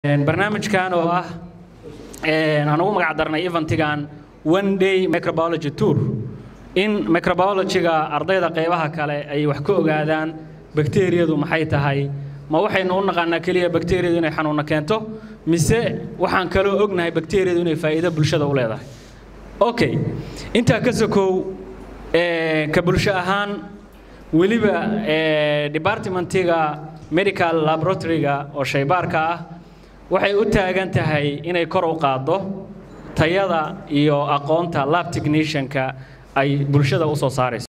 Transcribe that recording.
barnaamijkan oo ah aan ugu magac darnay eventigan one day microbiology tour in microbiologyga ardayda qaybaha kale ay wax ka ogaadaan bakteeriyadu maxay tahay ma waxaynu u naqaanaa keliya bakteeriyadu inay xanuunna keento mise waxaan kaloo ognahay bakteeriyadu inay faa'iido bulshada u leedahay okay intaa ka sokow ka bulsho ahaan weliba departmentiga medical laboratoryga oo shaybaarka ah waxay u taagan tahay inay kor u qaaddo tayada iyo aqoonta lab technicianka ay bulshada u soo saarayso